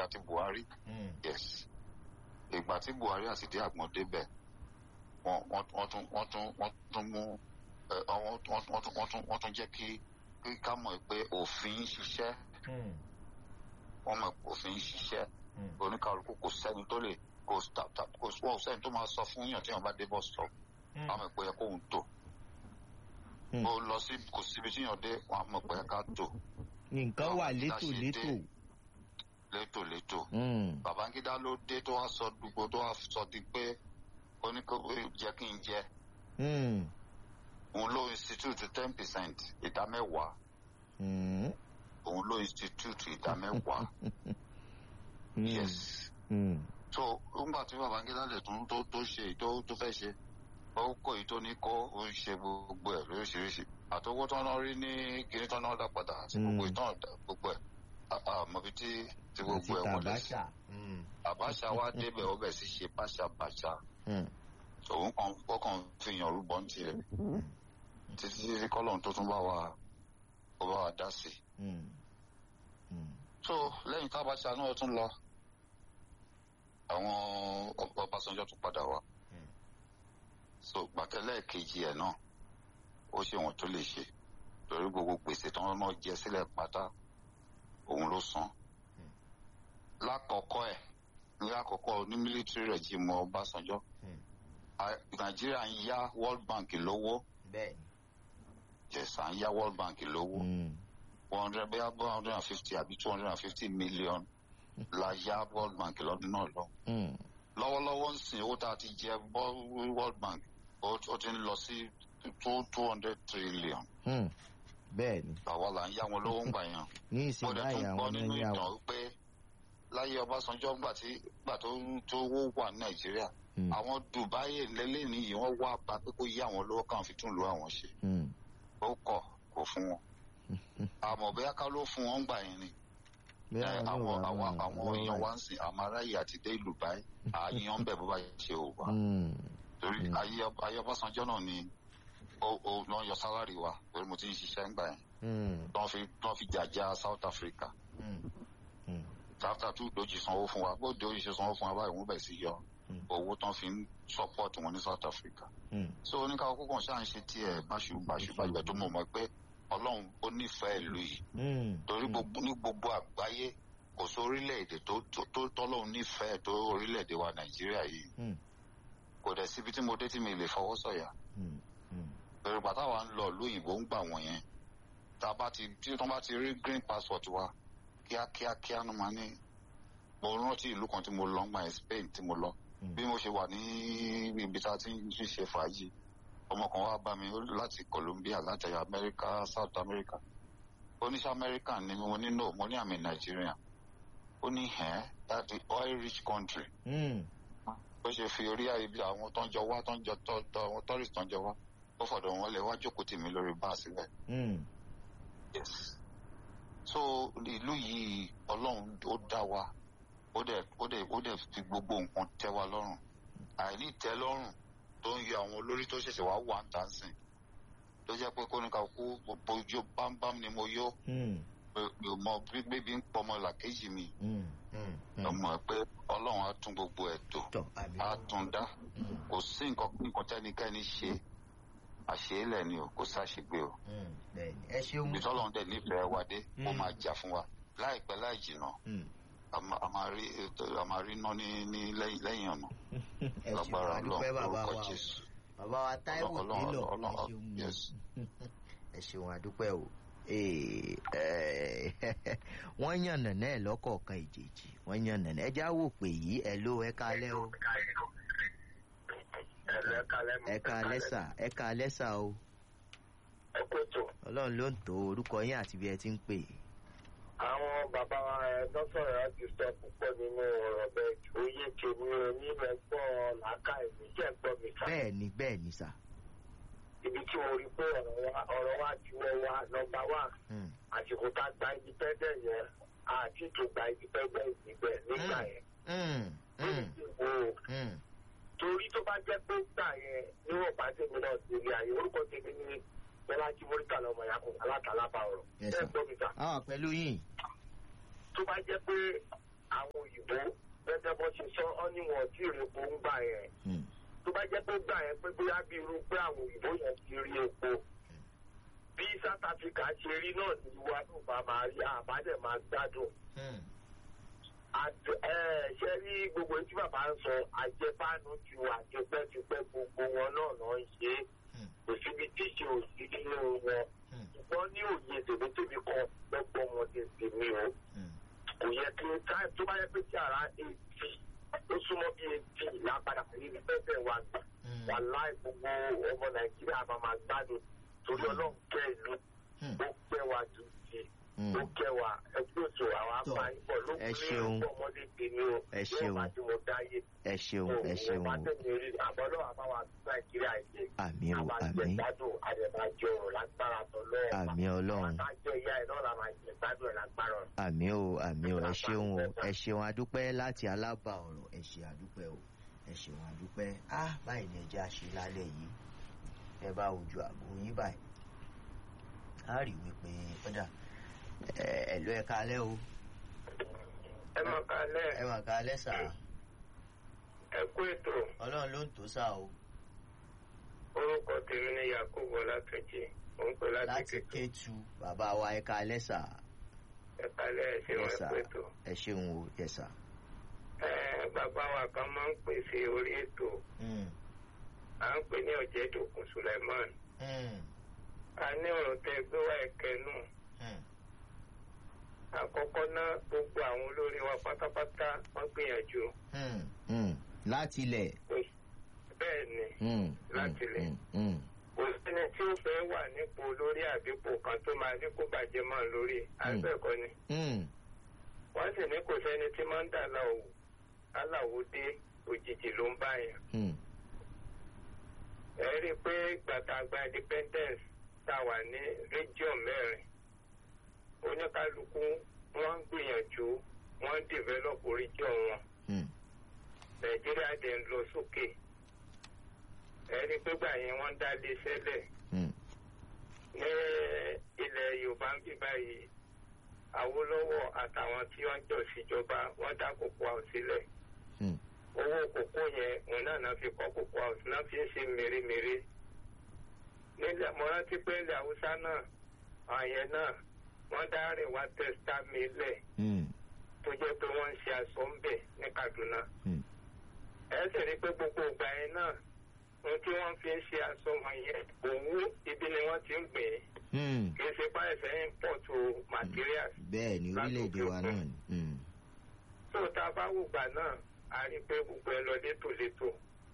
àti buhari yes ìgbà tí buhari àti dé àgbọn débẹ̀ wọ́n wọ́n wọ́n tún wọ́n tún wọ́n tún mú ẹ ọ, wọ́n tún wọ́n tún wọ́n tún wọ́n tún jẹ́ kí kí ká mọ̀ pé òfin ń ṣiṣẹ́ wọ́n mọ̀ pé òfin ń ṣiṣẹ́ oníkàlùkù kò sẹ́ni tó lè kò ta- ta- kò wọ́n sẹ́ni tó máa sọ fún yàn tí wọ́n bá dé bus stop wọ́n mọ̀ pé ẹ kóhun tó Hmm. ó lọ sí kò síbi tí yàn dé wọ́n mọ̀ pé ẹ ká tó nǹkan wà Báwo ni ká létò ṣe létò. dé? létòlétò Mm. babangida ló dé tó wá sọ dùgbò tó wá sọ di pé oníkókó jẹ kí n jẹ Mm. òun ló institute ten percent ìdá mẹ́wàá Mm. òun ló institute ìdá mẹ́wàá Mm. yes Mm. so nígbà tí babangida lè tún tó tó ṣe èyí tó tó fẹ́ ṣe ó kó èyí tó ní kó ó ń ṣe gbogbo ẹ̀ lóríṣiríṣi àtọwọ́ tó ń rí ní kíní tó ń dá padà àti gbogbo Mm. ìtàn gbogbo ẹ̀ àmọ́bi tí tí àti gbogbo ẹ̀ wọlé sí tàbáṣà. Mm. àbáṣà wa débẹ̀ ó bẹ̀ sí ṣe báṣabàṣà Mm. òun kan ó kàn fi yàn rúbọ ń tiẹ̀ títí tí kọ́lọ́n tó tún bá wa ó bá wa dá sí i. Mm. Mm. so lẹ́yìn tábàṣà náà tún lọ àwọn Ọ- Ọbásanjọ́ tún padà wá Mm. so gbàtẹ́lẹ̀ kejì ẹ̀ náà ó ṣe wọn tó lè ṣe torí gbogbo gbèsè tí wọ́n náà jẹ sílẹ̀ pátá òun ló san lákọ̀ọ́kọ́ ẹ̀ ní àkọ́kọ́ ní military regime Ọbásanjọ́ Mm. a- Nàìjíríà ń yá World Bank lówó bẹ́ẹ̀ni. jẹ̀sà ń yá World Bank lówó Mm. one hundred bẹ́ẹ̀ one hundred and fifty àbí two hundred and fifty million la yá World Bank lọ́dún náà lọ. Mm. lọ́wọ́lọ́wọ́ ń sìn owó tá a ti jẹ bọ́ World Bank ó ó ti ń lọ sí two two hundred trillion Mm. bẹ́ẹ̀ni. àwa là ń yá wọn lówó ń gbà yẹn. ní mo ìsìn dẹ̀ báyìí tún àwọn gbọ́ ní nínú ń yà ìtàn wọ́n. pé láyé Ọbásanjọ́ gbà tí gbà tó tó owó wà ní Nàìjíríà Mm. àwọn Dubai lẹ́lẹ́ni yìí wọ́n wá bá pé kó yá àwọn lówó káwọn fi tún lu àwọn ṣe Mm. ó kọ̀ kò fún wọn àmọ́ bóyá ká ló fún wọn gbà yẹn ni bẹ́ẹ̀ ẹ, ni àwọn wà àwọn wọ́n àwọn wọ́n èèyàn wà. wá ń sìn àmàráyè àti dé ìlú báyìí àyàn bẹ̀ bó bá ṣe ò wá Mm. torí Mm. ayé ayé Ọbásanjọ́ náà ni ó ó lọ́ yọ sálárì wa torí mo ti ń ṣiṣẹ́ ńgbà yẹn Mm. lọ́n fi lọ́n fi jàjà South Africa Mm. Mm. after two doji sanwó fún wa bó doji ṣe sanwó fún wa báyìí wọ́n bẹ̀ sí yọ Mm. owó tán fi ń support wọn ní South Africa Mm. so oníkàwọ́ kókò ṣáà ń ṣe tiẹ̀ báṣu báṣu báṣu tó mọ̀ mọ́ pé Ọlọ́run ó nífẹ̀ẹ́ ìlú yìí Mm. torí Mm. gbogbo ní gbogbo àgbáyé kò sí orílẹ̀-èdè tó tó- tó tọ́lọ́run nífẹ̀ẹ́ tó orílẹ̀-èdè wa Nàìjíríà yìí Mm. kò dẹ̀ síbi tí mo dé tí mi lè fọwọ́ sọ̀yà Mm. Mm. pẹ̀lú pàtàkì wa ń lọ ìlú òyìnbó ń gbà wọ̀n yẹn tá a bá ti tí wọ́n bá ti rí green passport wa kíákíá kíá ló máa ní mo rántí ìlú kan tí mo lọ ń gbà yẹn Spain tí mo lọ Mm. bí mo ṣe wà ní ibi tá a ti ń ṣe fàájì ọmọ kan wá bá mi ó láti Colombia láti America South America oníṣẹ́ American ni mo ní no mo ní àmì Nigerian ó ní ẹ̀ that the oil rich country Mm. bó ṣe fi orí ibi àwọn tó ń jọ wá tó ń jọ tó tó àwọn tourist tó ń jọ wá ó fọ̀dọ̀ wọn lè wá jókòó tì mí lórí báà sílẹ̀. Mm. yes. so ìlú yìí ọlọ́run ó dá wa ó dẹ̀ ó dẹ̀ ó dẹ̀ fi gbogbo nǹkan tẹ́ wa lọ́rùn àìní tẹ́ lọ́rùn tó ń yọ àwọn olórí tó ṣẹ̀ṣẹ̀ wá wà ń tà ń sìn tó jẹ́ pé kóníkà kú gbogbo ijó bámbám ni mo yó Mm. mi ò mọ bí bébí ń pọmọ làkejì mi Mm. Mm. Mm. ọmọ ẹ pé ọlọ́run á tún gbogbo ẹ̀ tò tọ́ àmì. á tún dá Mm. kò sí nǹkan nǹkan tẹ́nikẹ́ni ṣe àṣeélẹ̀ ni o kò sáṣegbé o Mm. bẹ́ẹ̀ni ẹ ṣeun. ibi tọ́lọ́run dẹ̀ nífẹ̀ẹ́ wa dé ó Mm. máa jà fún wa láìpẹ́ láì jìnnà Mm. a ma- a máa rí ètò- a máa rí iná ní ní lẹ́yìn lẹ́yìn ọ̀nà ẹ ṣeun lágbára àdúpẹ́ ọlọ́run bàbá lórúkọ wa o. jésù bàbá wa Táíwò Ọlọ́run- Bello ẹ Ọlọ́run- ṣeun yes. ẹ ṣeun àdúpẹ́ o Ee, eh, wọ́n yànnà náà lọ́kọ̀ọ̀kan ìjèjì wọ́n yànnà náà ẹjá wò pé yìí ẹ ló ẹ kalẹ́ o ẹ kalẹ́ sà ẹ kalẹ́ sà o ọlọ́run ló ń tó orúkọ yín àti bí ẹ ti ń pè é. àwọn bàbá wa lọ́sọ̀rọ̀ láti sọ púpọ̀ nínú ọ̀rọ̀ bẹ́ẹ̀ oyè tèmi onímọ̀ ẹ̀gbọ́n làákà èmi jẹ́ ẹ̀gbọ́n mi ká. bẹ́ẹ̀ ni bẹ́ẹ̀ ni sà. ibi tí mo rí pé ọ̀rọ̀ wa ọ̀rọ̀ wa ti wọ́ wa nọmba wà Mm. àsìkò tá a gba independent yẹn àti tó gba independent níbẹ̀ nígbà Mm. yẹn. Mm. Mm. o Mm. torí tó bá jẹ́ pé gbà yẹn níwọ̀n bá tèmi náà ti rí ayé orúkọ tèmi ní bọ́lájí mọ́ríkà lọ́mọ yakun alátàlábà ọ̀rọ̀ Yes, sir. ẹ̀gbọ́n mi ká ah pẹ̀lú yín. tó bá jẹ́ pé àwọn gẹ́gẹ́ bó ṣe sọ ọ́ níwọ̀n tí ìrèpo ń gbà yẹn Hmm. tó bá jẹ́ pé gbà yẹn pé bóyá bí irú pé àwọn òyìnbó yẹn ti rí epo bí south africa ṣe rí náà ní ìwà náà bá máa rí àbádẹ́ máa gbádùn Hmm. àti ẹ ṣe rí gbogbo tí bàbá ń sọ àjẹbánu ti wà tipẹ́tipẹ́ gbogbo wọn náà náà ń ṣe é Hmm. kò síbi tíṣe ò sí nínú wọn Hmm. ṣùgbọ́n ní òye tèmítèmí kan lọ́gbọ́n wọn ti tèmi o Hmm. kò yẹ kí táì tó bá yẹ pé tí ara eighty ó súnmọ́ bí eighty lápadà ní pẹ́pẹ́ wa gbà Hmm. wà láì gbogbo ọmọ nàìjíríà máa máa gbádùn torí ọlọ́run kẹ́ ìlú Hmm. ó kẹ́ wa ju ti Hmm. ó kẹ́ wa ẹgbẹ́ òṣù àwọn Tọ́, apá ìbọ̀ ló ẹ kúrẹ́ ṣeun. ọ̀pọ̀ ọmọdé tèmi o Ẹ ṣeun. yóò bá tí mo dáyé ẹ ṣeun ẹ ṣeun bá o tẹ̀lé rí àbọ̀ náà àbáwá nàìjíríà ìṣe àmì o àmà àmì jẹ̀gbádùn àdèmàjọ lágbára tọ́lọ́ àmì ọlọ́run àwọn àjọ ìyá ẹ̀ náà la máa jẹ̀gbádùn ẹ̀ lágbára ọ̀nà. àmì o àmì o ẹ ṣeun o ẹ ṣeun adúpẹ́ láti alábà ọ̀rọ̀ ẹ ṣe adúpẹ́ o ẹ ṣeun adúpẹ́ á báyìí ni ẹjẹ́ àṣẹ lálẹ́ yìí ẹ bá ojú àgbo yín báyìí á rí wípé kódà ẹ ẹ ló ẹ kalẹ́ o ẹ mọ̀ kálẹ̀ ẹ mà kalẹ́ sà ẹ kú ètò ọlọ́run ló ń tó sà o orúkọ tèmi ní yakubu ọlátúnjì mò ń pè láti láti kékeré kétu bàbá wa ẹ kalẹ́ sà ẹ kálẹ̀ ẹ ṣe wọn Yes, ẹ sir. kú ètò. ẹ ṣeun o yẹ sà. ẹ bàbá wa kan máa ń pè sí orí ètò Mm, à ń pè ní ọ̀jẹ̀dùkún suleiman mm, a ní ọ̀rọ̀ tẹ gbé wá ẹ̀kẹ́ nù mm, àkọ́kọ́ náà gbogbo àwọn olórí wa pátápátá wọ́n gbìyànjú mm, mm. láti ilẹ̀. bẹ́ẹ̀ ni Mm, Láti ilẹ̀. mm, mm, kò sẹ́ni tí ó fẹ́ wà nípò olórí àbípò kan tó máa ní kó bàjẹ́ mọ́ lórí àbẹ́ẹ̀kọ́ ni mm, wọ́n sì ní kò sẹ́ni tí máa ń dà láwò aláwo dé òjijì ló ń báyàn mm, ẹ rí i pé gbàtàgbà independence tá a wà ní region mẹ́rin oníkálukú wọ́n ń gbìyànjú wọ́n ń develop region wọn mm, nàìjíríà dẹ̀ ń lọ sókè ẹ rí i pé gbà yẹn wọ́n ń dá lé sẹ́lẹ̀ mm, ní ilẹ̀ yorùbá ń bí báyìí àwòlọ́wọ́ àtàwọn tí wọ́n jọ síjọba wọ́n dá kókó àwọn sílẹ̀ mm, owó kókó yẹn òun náà náà fi kọ́ kókó àwọn náà fi ń ṣe mèremère nílẹ̀ mo rántí pé ilẹ̀ haúsá náà àyẹn náà wọ́n dá rìn wá tẹ́sítà mi lẹ̀ mm, tó jẹ́ pé wọ́n ń ṣe aṣọ ń bẹ̀ ní kaduna mm. ẹ sì rí i pé gbogbo ìgbà yẹn náà ohun tí wọ́n fi ń ṣe aṣọ wọn yẹn òwú ibi ni wọ́n ti ń gbìn ín mm. kì í ṣe báyìí sẹ́yìn pọ̀ tó materials bẹ́ẹ̀ ni orílẹ̀-èdè wa náà ni. Mm, tó tá a bá wù gbà náà a rí i pé gbogbo ẹ lọ létòlétò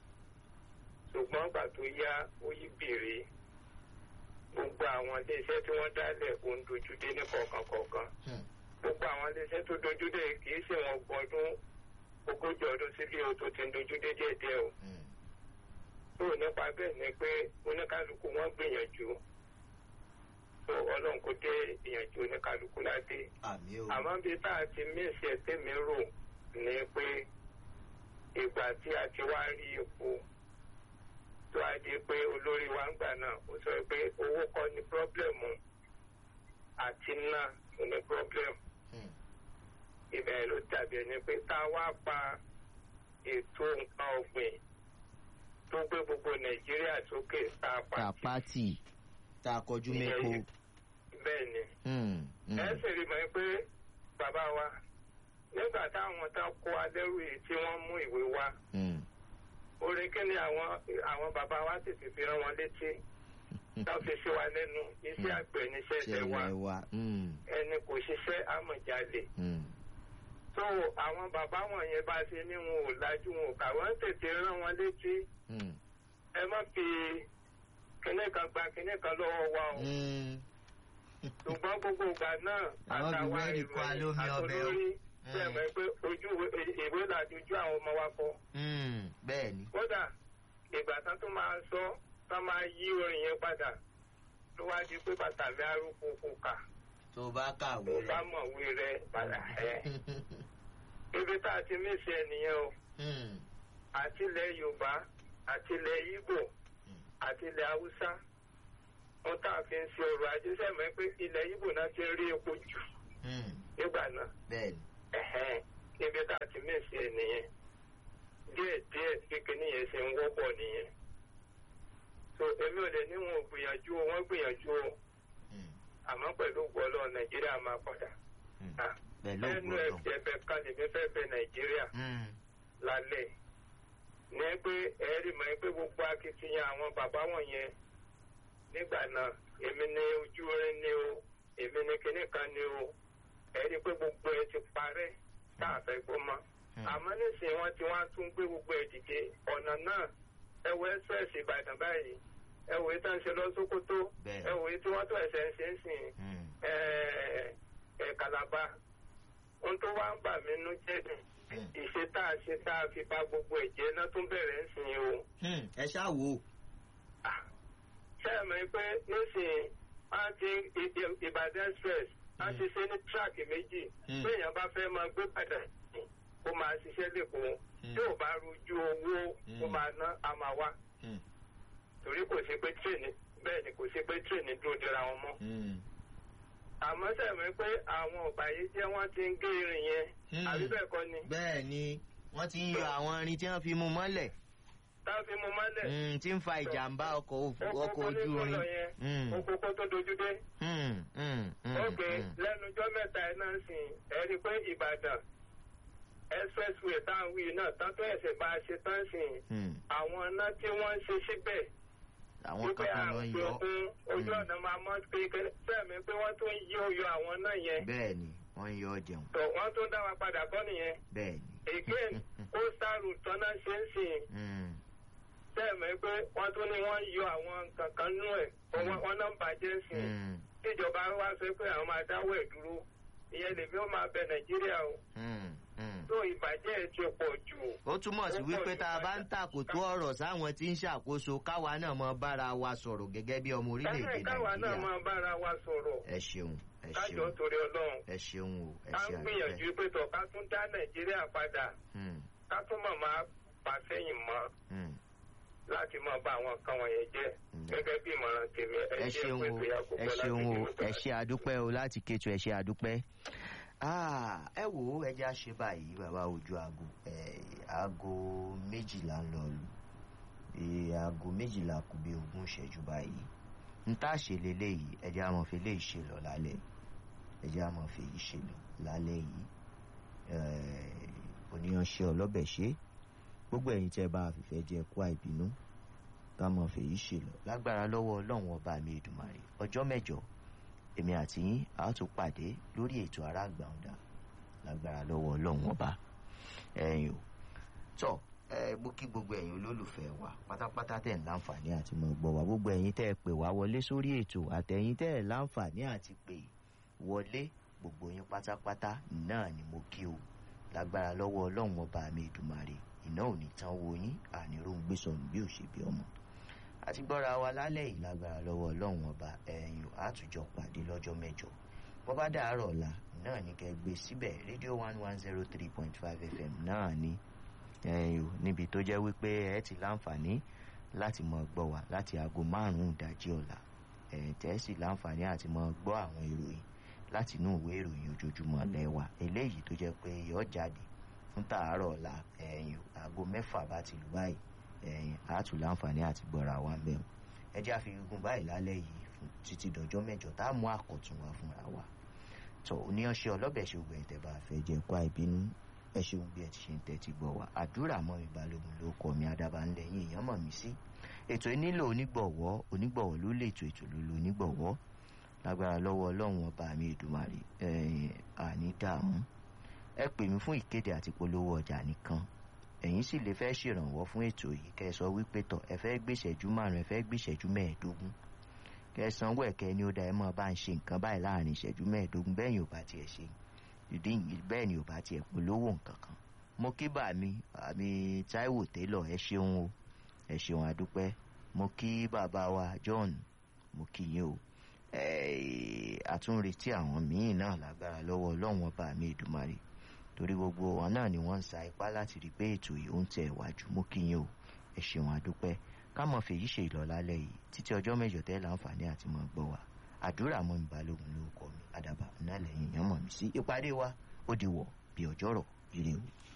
ṣùgbọ́n gbà tó yá ó yí bèrè gbogbo àwọn iléeṣẹ́ tí wọ́n dálẹ̀ ó ń dojú dé ní kọ̀ọ̀kan kọ̀ọ̀kan mm, gbogbo àwọn iléeṣẹ́ tó dojú dé kì í ṣe wọn gbọdún ogójì ọdún síbi o tó ti ń dojú dé díẹ̀díẹ̀ o mm. tó nípa bẹ́ẹ̀ ni pé oníkálukú wọn gbìyànjú tó ọlọ́run kò dé ìyànjú oníkálukú ládé àmì o. àmọ́ bí tá a ti mísì ẹ̀ tèmi rò ní pé ìgbà tí a ti wá rí epo tó a di pé olórí wa ń gbà náà ó sọ pé owó kọ́ ni pírọ́blẹ̀mù àti ná ló ní pírọ́blẹ̀mù Mm, ibẹ̀ ló dàbí ẹni pé tá a wá pa ètò nǹkan ọ̀gbìn tó gbé gbogbo nàìjíríà sókè tá a pa ta pátì tá a kọjú mẹ́kọ. bẹ́ẹ̀ ni Mm, mm, ẹ sì rí mọ́ pé bàbá wa nígbà táwọn tán kó alẹ́rù yìí tí wọ́n mú ìwé wá mm, orin kí ni àwọn àwọn bàbá wa sì ti fi rán wọn létí tán fi sí wa lẹ́nu iṣẹ́ àgbẹ̀ níṣẹ́ ẹsẹ̀ wa ṣẹlẹ̀ wa. Mm, ẹni kò ṣiṣẹ́ àmọ̀jalè mm, tó àwọn bàbá wọ̀nyẹn bá ṣe ní wọn ò lájú wọn ò kà wọ́n tètè rán wọn létí mm, ẹ má fi kinní kan gba kinní kan lọ́wọ́ wa o mm. ṣùgbọ́n gbogbo ìgbà náà Àwọn àtàwọn bíwẹ́ẹ̀lì kọ́ alómi ọbẹ̀ o. àtolórí bẹ́ẹ̀ mọ̀ pé ojú ìwé- ìwé làdójú àwọn ọmọ wa kọ́ Mm, bẹ́ẹ̀ ni. kódà ìgbà tán tó máa sọ tán máa yí orin yẹn padà ló wá di pé bàtà mi arúgbó kò kà tó bá kàwé tó bá rẹ̀. mọ̀wé rẹ padà ẹ̀ ibi tá a ti mísì ẹ nìyẹn o Mm, àti ilẹ̀ yorùbá àti ilẹ̀ ìgbò àti ilẹ̀ haúsá wọn tá a fi ń ṣe ọrọ̀ ajé sẹ́mi pé ilẹ̀ ìgbò náà ti rí epo jù mm, nígbà náà bẹ́ẹ̀ ni. ẹ̀hẹ́n ibi tá a ti mèsì ẹ̀ nìyẹn díẹ̀ díẹ̀ kékeré yẹn ṣe ń wọ́pọ̀ nìyẹn so èmi ò lè ní wọn ò gbìyànjú o wọ́n gbìyànjú o Mm, àmọ́ pẹ̀lú gbọ́lọ́ nàìjíríà máa padà mm. Ah, pẹ̀lú ẹnu ògbọ́n ẹ̀jẹ̀ bẹ kalẹ̀ mi fẹ́ bẹ nàìjíríà lálẹ́ ní pé ẹ̀rí mọ̀ pé gbogbo akitiyan àwọn bàbá wọ̀nyẹn nígbà náà èmi ní ojú orin ni o èmi ní kinní kan ni o ẹ̀rí pé gbogbo ẹ ti parẹ́ tá a fẹ́ gbọ́ mọ́ àmọ́ nísìnyí wọ́n ti wá tún gbé gbogbo ẹ̀ dìde ọ̀nà náà ẹ wo express ìbàdàn báyìí ẹ wo èyí tó ń ṣe lọ sókótó Bẹ́ẹ̀. ẹ wo èyí tí wọ́n tó ẹ̀sẹ̀ ń ṣe ń sìn ẹ ẹ kàlàbà ohun tó wá ń bà mí nú jẹ́ dùn ìṣe tá a ṣe tá a fi bá gbogbo ẹ̀jẹ̀ náà tún bẹ̀rẹ̀ ń sìn o. ẹ ṣáà wò ó. Ah, ṣé ẹ mọ̀ pé nísìnyí wọ́n ti I- I- ìbàdàn express wọ́n ti ṣe ní tíráàkì méjì Mm. bí èèyàn bá fẹ́ máa gbé padà kó máa ṣiṣẹ́ lẹ́kọ̀ọ́ Mm. tí ò bá rojú owó kó Mm. máa ná a máa wá Mm, torí kò sí pé tírèènì bẹ́ẹ̀ ni kò sí pé tírèènì dúró dira wọn mọ́. mm, àmọ́ sẹ́mi pé àwọn ọ̀bàyéjẹ́ wọ́n ti ń gé irin yẹn Mm. àbí bẹ́ẹ̀ kọ́ ni bẹ́ẹ̀ ni wọ́n ti ń yọ àwọn irin tí wọ́n fi mú mọ́lẹ̀ táwọn fi mú mọ́lẹ̀ mm, tí ń fa ìjàmbá ọkọ̀ òfu- ọkọ̀ okoko ní ojú kọ́lọ̀ irin. yẹn Mm, okoko tó dojú dé. mm, mm, mm, ok mm. lẹ́nujọ́ mẹ́ta ẹ̀ náà sìn ẹ̀ rí i pé ìbàdàn expressway táwọn wí náà tán tó ẹ̀sẹ̀ bá a ṣe tán sìn Mm, àwọn iná tí wọ́n ń ṣe síbẹ̀ àwọn wípé kankan ló ń àgbẹ̀ yọ ogun ojú Mm. ọ̀nà máa mọ́ kékeré sẹ́mi pé wọ́n tún yí oyọ àwọn náà yẹn bẹ́ẹ̀ ni wọ́n ń yọ ọ́ jẹun tó wọ́n tún dá wa padà kọ́ nìyẹn bẹ́ẹ̀ ni. again coastal route tọ́nà ṣe ń sìn Mm, sẹ́mi pé wọ́n tún ní wọ́n yọ àwọn kankan nú ẹ̀ wọ́n wọ́n náà ń bàjẹ́ ń sìn mm, tíjọba wa sọ pé àwọn máa dáwọ́ ẹ̀ dúró ìyẹn lèmi ó máa bẹ nàìjíríà o mm, mm. tó ìbàjẹ́ ẹ̀ ti pọ̀ jù. ó túmọ̀ sí wípé tá a bá ń tàkòtò ọ̀rọ̀ sáwọn tí ń ṣàkóso káwa náà mọ bára wa sọ̀rọ̀ gẹ́gẹ́ bí ọmọ orílẹ̀-èdè káyọ̀ káwa náà nàìjíríà. máa bára wa sọ̀rọ̀ ẹ ṣeun ẹ kájọ ṣeun torí ọlọ́run ẹ ṣeun o ẹ ká ṣe ń gbìyànjú àdúpẹ́. pé tọ̀ ká tún dá nàìjíríà padà Mm, ká tún mọ̀ máa fà sẹ́yìn mọ́ mm. láti máa bá àwọn nǹkan wọ̀nyẹn jẹ́ Mm. gẹ́gẹ́ bí ìmọ̀ràn tèmi ẹ ṣeun o ẹ ṣeun o ẹ ṣe àdúpẹ́ o láti kétu ẹ ṣe àdúpẹ́. Ah, ẹ wò ó ẹ jẹ́ àṣẹ báyìí bàbá ojú aago ẹ, aago méjìlá ń lọ lù Ee, aago méjìlá kù bí ogún ìṣẹ́jú báyìí n tá a ṣe leléyìí ẹ jẹ́ àmọ́ fi léyìí ṣe lọ lálẹ́ ẹ jẹ́ àmọ́ fi yìí ṣe lọ lálẹ́ yìí oníyanṣẹ́ ọlọ́bẹ̀ ṣe gbogbo ẹ̀yin tẹ́ bá fìfẹ́ jẹ kó àìbínú ká mọ̀ fèyí ṣe lọ lágbára lọ́wọ́ ọlọ́run ọba mi èdùmàrè ọjọ́ mẹ́jọ èmi àti yín a ó tún pàdé lórí ètò ará gbàǹdà lágbára lọ́wọ́ ọlọ́run ọba ẹ̀yin o tọ́ ẹ mo kí gbogbo ẹ̀yin olólùfẹ́ wa pátápátá tẹ̀ ń láǹfààní àti mọ̀ gbọ́ wa gbogbo ẹ̀yin tẹ́ ẹ pè wá wọlé sórí ètò àtẹ̀yin tẹ́ ẹ láǹfààní àti pè wọlé gbogbo yín pátápátá náà ni mo kí o lágbára lọ́wọ́ ọlọ́run ọba mi èdùmàrè iná ò ní tán wo yín àníròún gbé sọnù bí ò ṣe bí ọmọ àti gbọ́ra wa lálẹ́ yìí lágbára lọ́wọ́ ọlọ́run ọba ẹ̀yìn àtújọ pàdé lọ́jọ́ mẹ́jọ bó bá dàárọ̀ ọ̀la náà ní kẹ́ gbé síbẹ̀ rédíò one one zero three point five fm náà ní ẹ̀yìn o níbi tó jẹ́ wípé ẹ ti láǹfààní láti mọ gbọ́ wa láti aago márùn-ún ìdájí ọ̀la ẹ̀ tẹ́ sì láǹfààní àti mọ gbọ́ àwọn ìròyìn láti inú ìwé ìròyìn ojoojúmọ́ lẹ́wà eléyìí tó jẹ́ pé yọ jáde fún tàárọ̀ ọ̀la ẹ̀yìn aago mẹ́fà bá ti lù báyìí ẹ̀yìn àátù láǹfààní àti gbọ́ra wa ń bẹ̀rù ẹ jẹ́ àfikún báyìí lálẹ́ yìí fún títí dọjọ́ mẹ́jọ tá a mú àkọ́tún wa fúnra wa tó oníyanṣẹ́ ọlọ́bẹ̀ ṣe ògbẹ́ ìtẹ̀bà fẹ́ jẹ́ kó àìbínú ẹ ṣeun bí ẹ ti ṣe ń tẹ́tí gbọ́ wa àdúrà mọ́ mi balógun ló kọ́ mi adaba ńlẹ̀ yín èèyàn mọ̀ mí sí ètò nílò onígbọ̀wọ́ onígbọ̀wọ́ ló lè ètò ètò ló lo onígbọ̀wọ́ lágbára lọ́wọ́ ọlọ́run ọba mi èdùmàrè ẹ̀yìn àní dààmú ẹ pè mí fún ìkéde àti polówó ọjà nìkan ẹ̀yin sì lè fẹ́ ṣèrànwọ́ fún ètò yìí kẹ́ ẹ sọ wípé tọ̀ ẹ fẹ́ gbèsèjú márùn ẹ fẹ́ gbèsèjú mẹ́ẹ̀ẹ́dógún kẹ́ ẹ sanwó ẹ̀kẹ́ ni ó da ẹ mọ́ bá ń ṣe nǹkan báyìí láàrin ìṣẹ́jú mẹ́ẹ̀ẹ́dógún bẹ́ẹ̀ ni ò bá tiẹ̀ ṣe ìdí bẹ́ẹ̀ ni ò bá tiẹ̀ polówó nǹkan kan mo kí bà mí àmì Táíwò Télọ̀ ẹ ṣeun o ẹ ṣeun àdúpẹ́ mo kí bàbá wa John mo kí yín o àtúnretí àwọn míì náà lágbára lọ́wọ́ ọlọ́run ọba mi Èdùmàrè torí gbogbo wọn náà ni wọ́n ń sa ipá láti rí i pé ètò yìí ó ń tẹ̀ wájú mú kí yín o ẹ ṣeun àdúpẹ́ ká mọ̀ fèyí ṣe ìlọ́lálẹ́ yìí títí ọjọ́ mẹ́jọ tẹ́ láǹfààní àti mọ̀ gbọ́ wa àdúrà mọ́ mi balógun lórúkọ mi àdàbà náà lẹ́yìn èèyàn mọ̀ mí sí ìpàdé wa ó di wọ̀ bí ọjọ́rọ̀ ire o.